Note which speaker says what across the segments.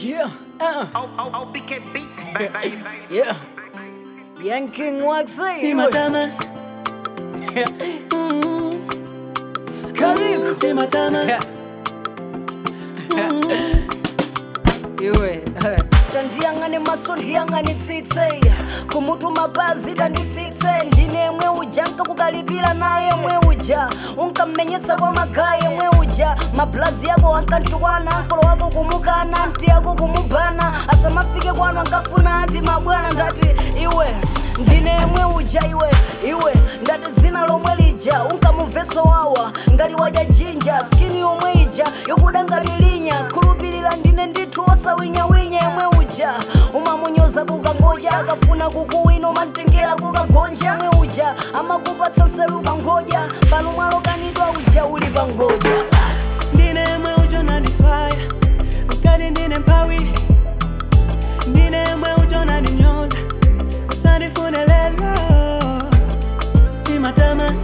Speaker 1: Yeah, uh,
Speaker 2: Oh, oh, OBK Beats, baby.
Speaker 1: yeah. Young King Waxy.
Speaker 3: Sima tama,
Speaker 1: Karibu.
Speaker 3: sima tama.
Speaker 1: Iwe. tandiyang'ane maso ndiyang'ane tsitse kumutu mapazi tanditsitse ndine mwe uja nkakukalipira naye mwe uja unkammenyetsa kwa magaye mwe uja mablazi yako ankantukwana nkolo wako kumukana mti yako kumubana asamafike kwanu ankafuna ati mabwana ndati iwe ndine mwe uja iwe iwe ndati dzina lomwe lija unkamumvetso wawa ngati wadya jinja skini yomwe ija yokuda ngati linya khulupirira ndine ndithu osawinyawinya yemwe uja umamunyoza kukangoja akafuna kukuwina umamtengera kukagonja mwe uja amakupa sanseluka ngoja pano mwalokanidwa uja uli pa ngoja
Speaker 3: Ndine mwe ujo nandiswaya, mkati ndine mpawi. Ndine mwe ujo nandinyoza, usandifune lelo. Sima tama.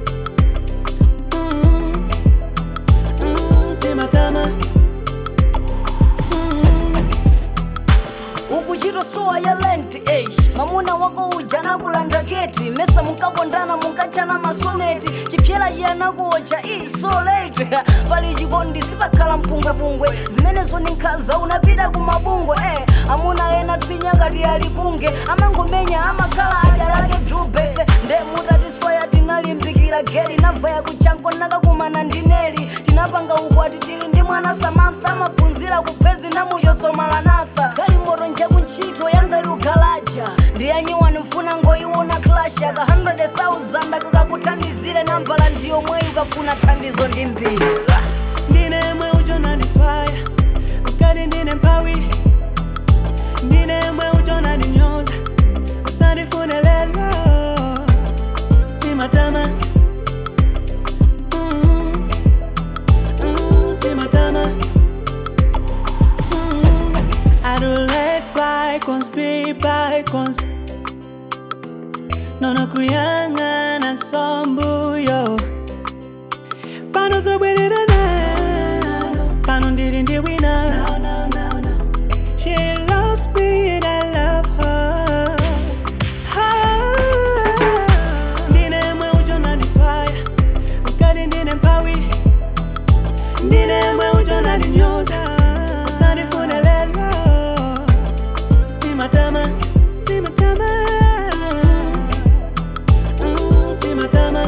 Speaker 3: Mm, mm, sima tama.
Speaker 1: ukuchita sowa ya lent age mamuna wako uja nakulanda keti mesa munkakondana munkachana masoneti chipyera chiyanakuocha isolate pali chikondi sipakhala mpungwepungwe zimenezo ni nkhaza unapita kumabungwe eh. amuna ena tsinya ngati ali kunge amangomenya amakhala adya lake drubefe nde mutatiswaya tinalimbikira geli navaya kuchanko nakakumana ndineli tinapanga ukwati tili ndi mwana samantha amaphunzira kupezi namuchosomala nafa kali moto nje kuntchito yangati ukhalaja ndiyanyiwani mfuna ngoiwona klasha ka 100,000 akakakuthandizire nambala ndiyomweyi ukafuna thandizo ndi mbiri
Speaker 3: Ndine mwe ujo nandiswaya, mkati ndine mpawi. Ndine mwe ujo nandinyoza, usandifune lelo. Sima tama. Mm, mm, sima tama. Mm, I don't let bygones be bygones. Nono kuyang'ana sombuyo pano zobwererana pano ndiri ndi wina she loves me and i love her Ah, ndine mwe ujo nandiswaya mkati ndine mpawi ndine mwe ujo nandinyoza usandifune lelo simatama simatama Mm, simatama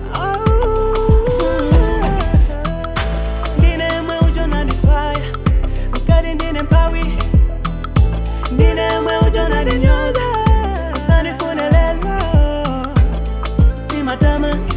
Speaker 3: ndine mwe ujo nandiswaya mkati ndine mpawi ndine mwe ujo nandinyoza usandifune lelo simatama